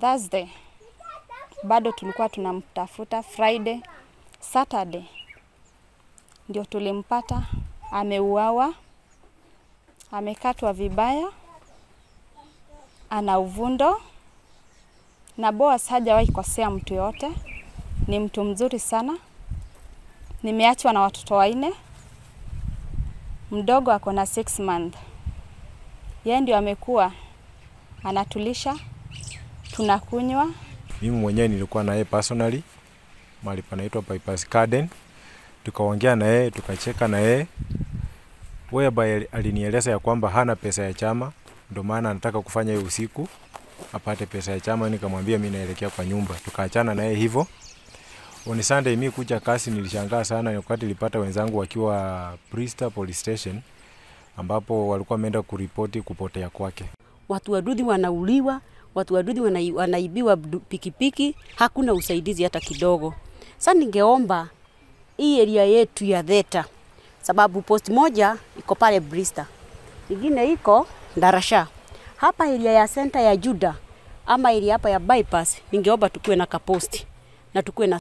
Thursday bado tulikuwa tunamtafuta. Friday, Saturday ndio tulimpata ameuawa, amekatwa vibaya, ana uvundo na Boaz hajawahi kosea mtu yote, ni mtu mzuri sana. Nimeachwa na watoto wanne, mdogo ako na six month. Yeye ndio amekuwa anatulisha, tunakunywa. Mimi mwenyewe nilikuwa na yeye personally mahali panaitwa Bypass Garden, tukaongea na yeye tukacheka na yeye whereby alinieleza ya kwamba hana pesa ya chama, ndio maana anataka kufanya hiyo usiku apate pesa ya chama. Nikamwambia mimi naelekea kwa nyumba, tukaachana na yeye hivyo. On Sunday mimi kuja kasi, nilishangaa sana wakati nilipata wenzangu wakiwa Brista Police Station ambapo walikuwa wameenda kuripoti kupotea kwake. Watu waduthi wanauliwa, watu waduthi wana, wanaibiwa pikipiki, hakuna usaidizi hata kidogo. Sasa ningeomba hii area yetu ya Theta, sababu post moja iko pale Brista, ingine iko Ndarasha. Hapa area ya center ya Juda ama area hapa ya bypass, ningeomba tukuwe na kaposti na tukuwe na